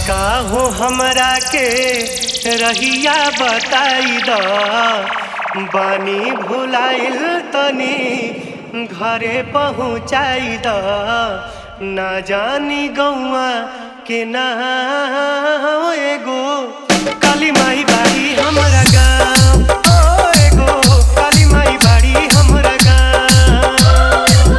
काका हो हमरा के रहिया बताई द बानी भुलाइल तनी घरे पहुँचाई द ना जानी गौआ के ना एगो काली माई बाड़ी हमरा गाँव ओ एगो काली माई बाड़ी हमरा गाँव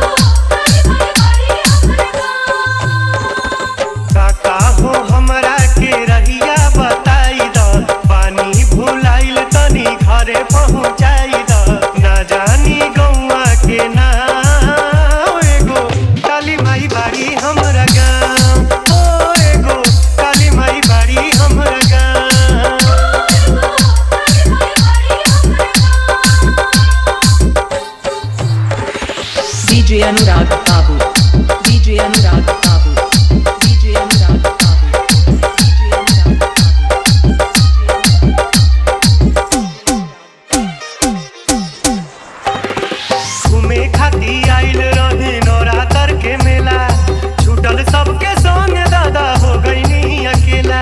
काका हो हमरा के रहिया बताई द पानी भुलाइल तनी घरे पहुँचाई द ना जानी गौआ के ना एगो काली माई बाड़ी हमरा गाँव ओ एगो काली माई बाड़ी हमरा गाँव DJ Anurag Babu. DJ Anurag Babu. DJ Anurag Babu. DJ Anurag Babu. घूमे खाती आइल रही नवरात्र के मेला छूटल सबके संग दादा हो गईनी अकेला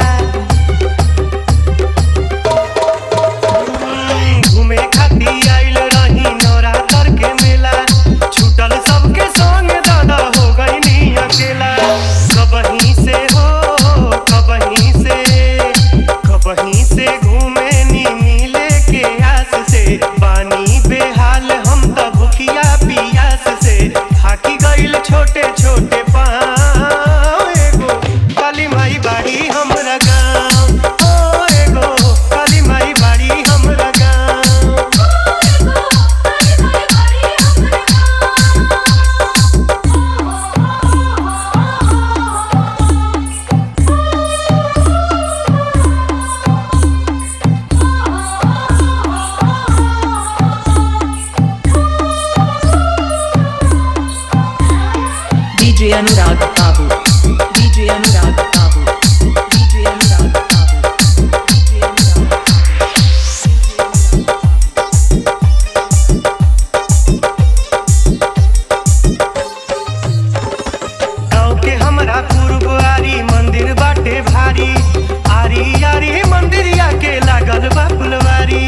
हम्म, घूमे खाती आइल रही नवरात्र के मेला छूटल सबके संग दादा हो गईनी अकेला कबहीं से हो कबहीं से कबहीं से घूमे नी मिले के आस से पानी बेहाल हम त भूखिया पियास से थाकी गइल छोटे छोटे पाँव एगो काली माई बाड़ी हमरा गाँव ओ एगो काली माई बाड़ी हमरा गाँव DJ Anurag Babu. DJ Anurag Babu. DJ Anurag Babu. DJ Anurag Babu. गाँव के हमरा गुरुद्वारी मंदिर बाटे भारी आरी आरी मंदिरिया के लागल बा फुलवारी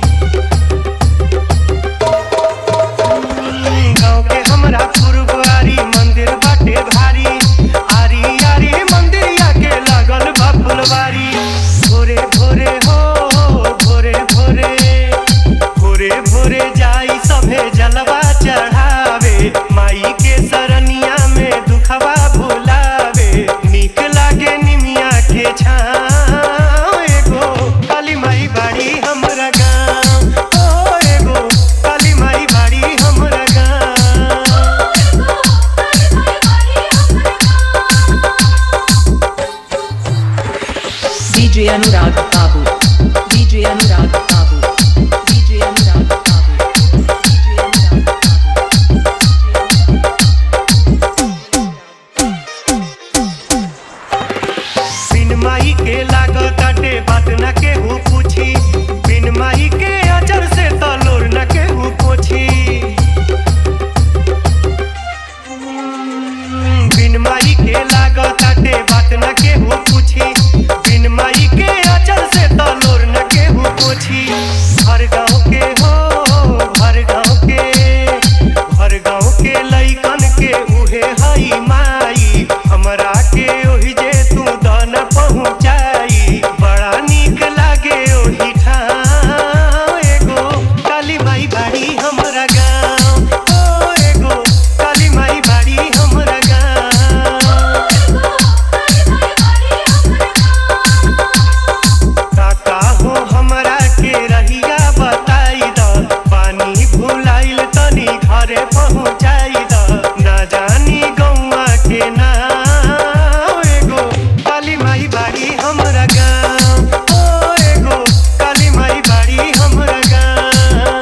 गाँव के हमरा गुरुद्वारी मंदिर बाटे भारी आरी आरी मंदिरिया के लागल बा फुलवारी भोरे भोरे हो भोरे भोरे भोरे भोरे जाई सभे जलवा चढ़ावे माई के सरनिया में दुखवा भुलावे नीक लागे निमिया के छाँव एगो काली माई बाड़ी हमरा गाँव ओ एगो काली माई बाड़ी हमरा गाँव DJ Anurag Babu. DJ Anurag Babu. DJ Anurag Babu. DJ Anurag Babu. बिन माई के लागताटे बात न केहू पूछी बिन माई के अजर से तलोर न केहू पोछी बिन माई के लागताटे बात न केहू पूछी बिन माई के अजर से तलोर न केहू पोछी हर गाँव के हो हर गाँव के हर गाँव के लइकन के उहे हई माई हमरा के ओहि जे तू दन पहुँचाई बड़ा नीक लागे ओहि ठाम एगो काली माई बाड़ी हमरा गाँव ओ एगो काली माई बाड़ी हमरा गाँव काका हो हमरा के रहिया बताई द पानी भुलाइल तनी घरे पहुँचाई द ना जानी गौआ के ना एगो काली माई बाड़ी हमरा गाँव ओ एगो काली माई बाड़ी हमरा गाँव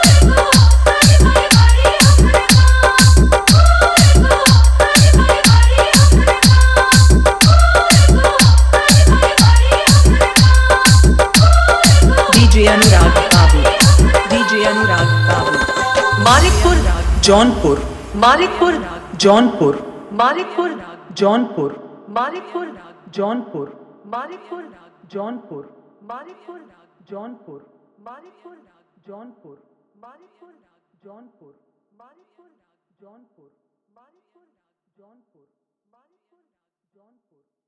DJ Anurag Babu. DJ Anurag Babu. Malikpur Jaunpur Malikpur Jaunpur Malikpur Jaunpur Malikpur Jaunpur Manikpur Jaunpur Manikpur Jaunpur Manikpur Jaunpur Manikpur Jaunpur Manikpur Jaunpur Manikpur Jaunpur Manikpur Jaunpur